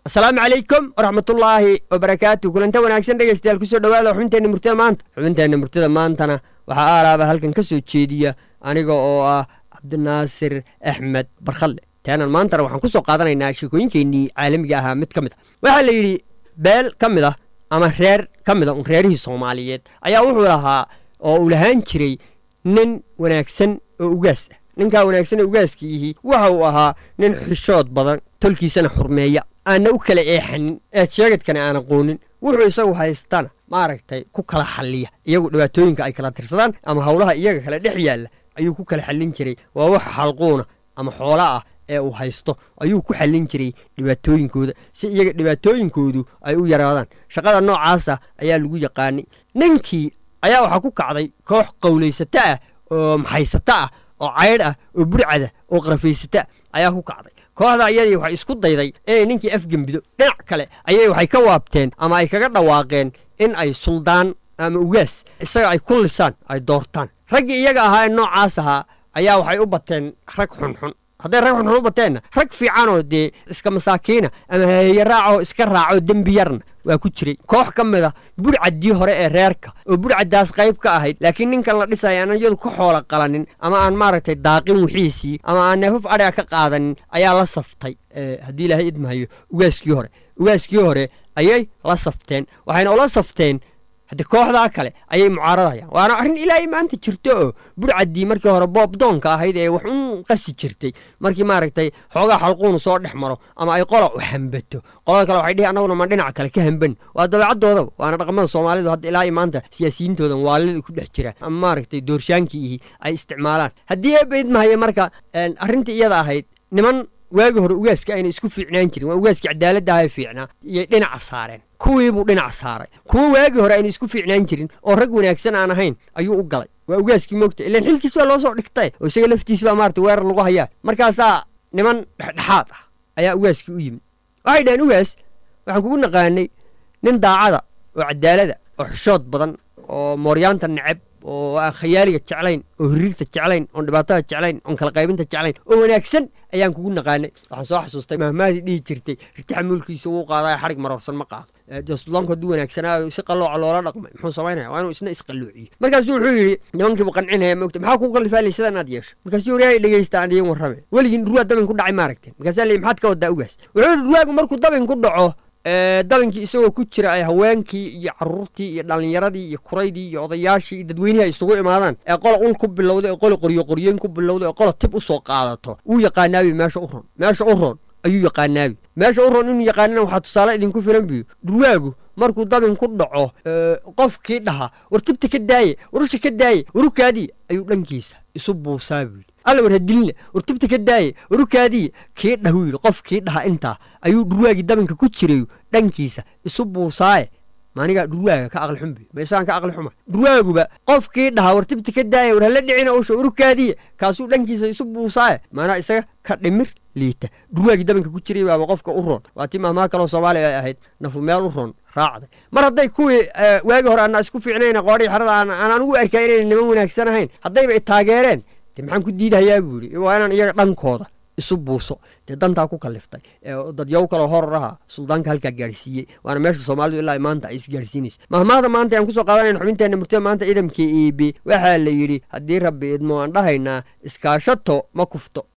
asalaamu calaykum waraxmatullaahi wabarakaatu kulanta wanaagsan dhegeystayaal kusoo dhawaada xubinteenna murtida maanta xubinteenna murtida maantana waxaa aalaaba halkan ka soo jeediya aniga oo ah cabdinaasir axmed barkhalle taanan maantana waxaan ku soo qaadanaynaa sheekooyinkeennii caalamiga ahaa mid ka mid ah waxaa la yidhi beel ka mid ah ama reer ka mid a un reerihii soomaaliyeed ayaa wuxuu lahaa oo uu lahaan jiray nin wanaagsan oo ugaas ah ninkaa wanaagsan ee ugaaskiihi waxa uu ahaa nin xishood badan tolkiisana xurmeeya aanna u kala eexanin eed sheegadkana aan aqoonin wuxuu isagu haystana maaragtay ku kala xalliya iyagu dhibaatooyinka ay kala tirsadaan ama howlaha iyaga kale dhex yaalla ayuu ku kala xallin jiray waa wax xalquuna ama xoolo ah ee uu haysto ayuu ku xallin jiray dhibaatooyinkooda si iyaga dhibaatooyinkoodu ay u yaraadaan shaqada noocaasa ayaa lagu yaqaanay ninkii ayaa waxaa ku kacday koox qowlaysato ah oo maxaysato ah oo caydh ah oo burcada oo qarafaysata ayaa ku kacday kooxda iyadii waxay isku dayday inay ninkii afgembido dhinac kale ayay waxay ka waabteen ama ay kaga dhawaaqeen in ay suldaan ama ugaas isaga ay ku lisaan ay doortaan raggii iyaga ahaa ee noocaas ahaa ayaa waxay u bateen rag xunxun hadday rag xunxun u bateenna rag fiicanoo dee iska masaakiina ama haheeye raacoo iska raacoo dembi yarna waa ku jiray koox ka mid a budhcaddii hore ee reerka oo budhcaddaas qayb ka ahayd laakiin ninkan la dhisaya aan iyadu ka xoola qalanin ama aan maaragtay daaqin wixiisii ama aan neefaf adhiga ka qaadanin ayaa la saftay haddii ilaahay idmahayo ugaaskii hore ugaaskii hore ayay la safteen waxayna ula safteen hadde kooxdaa kale ayay mucaaradayaan waana arrin ilaahay maanta jirto oo budhcaddii markii hore boobdoonka ahayd ee wax un qasi jirtay markii maaragtay xoogaa xalquunu soo dhex maro ama ay qola u hambato qolada kale waxay dhihi annaguna ma dhinac kale ka hamban waa dabeecadoodaba waana dhaqamada soomaalidu hadda ilaa maanta siyaasiyiintoodan waalida ku dhex jira ama maaragtay doorshaankiihi ay isticmaalaan haddii eebaidmahaya marka arrintii iyada ahayd niman waagi hore ugaaska ayna isku fiicnaan jirin waa ugaaskii cadaaladda aha fiicnaa iyay dhinaca saareen kuwiibuu dhinac saaray kuwo waagii hore ayna isku fiicnaan jirin oo rag wanaagsan aan ahayn ayuu u galay waa ugaaskii moogta ilaan xilkiis baa loo soo dhigtay oo isaga laftiis baa maarata weerar lagu hayaa markaasaa niman dhexdhexaad ah ayaa ugaaskii u yimid waxay dhaheen ugaas waxaan kugu naqaanay nin daacada oo cadaalada oo xishood badan oo mooryaanta neceb oo aan khayaaliga jeclayn oo hiriirta jeclayn oon dhibaatada jeclayn oon kala qaybinta jeclayn oo wanaagsan ayaan kugu naqaanay waxaan soo xasuustay mahmaadii dhihi jirtay ritaxa mulkiisa wuu qaadaya xarig maroorsan ma qaado jasudlaanku hadduu wanaagsanaayo si qallooca loola dhaqmay muxuu samaynaya waa inuu isna isqalloociyo markaasuu wuxuu yidhi nimankiibu qancinaya moogta maxaa kuu kallifaalay sida inaad yeesho markaasuu waryahay dhegeysta aan idiin warrame weligiin ruwaa dabin ku dhacay maaragteen markaasaa leeyi maxaad ka wadaa ugaas wuxuu yidhi ruwaagu markuu dabin ku dhaco dabinkii isagoo ku jira ay haweenkii iyo caruurtii iyo dhallinyaradii iyo kuraydii iyo odayaashii iyo dadweynihii ay isugu imaadaan ee qola ul ku bilowda ee qola qoryo qoryeyn ku bilowda ee qola tib u soo qaadato wuu yaqaanaabi meesha u ron meesha u ron ayuu yaqaanaabi meesha u ron inuu yaqaanana waxaa tusaale idinku filan biyo dhurwaagu markuu dabin ku dhaco qofkii dhaha war tibta ka daaye warusha ka daaye warukaadii ayuu dhankiisa isu buusaa buu yidhi alla war hadilina war tibta ka daaye warukaadii kii dhahuu yidhi qof kii dhaha intaa ayuu dhurwaagii dabinka ku jirayu dhankiisa isu buusaaye maanigaa dhurwaaga ka aqli xunbi ma isagaan ka aqli xuma dhurwaaguba qofkii dhaha war tibta ka daaye war hala dhicina usha warukaadiya kaasuu dhankiisa isu buusaaye maanaa isaga ka dhimir liita dhurwaagii dabinka ku jiray baaba qofka u roon waa tii mahmaa kaloo soomaaliya ay ahayd nafu meel u roon raacday mar hadday kuwii waagi hore ana isku fiicnayna qoodhii xerada aan anugu arkaa inayna niman wanaagsan ahayn haddayba i taageereen dee maxaan ku diidahayaa buu yidhi waa inaan iyaga dhankooda isu buuso dee dantaa ku kaliftay dadyow kaloo horor aha suldaanka halkaa gaadhsiiyey waana meesha soomaalidu ilaa maanta ay isgaadhsiinayso mahmaahda maanta aan kusoo qaadanayna xubinteenna murtida maanta ciidamkii iibi waxaa la yidhi haddii rabbi idmo aan dhahaynaa iskaashato ma kufto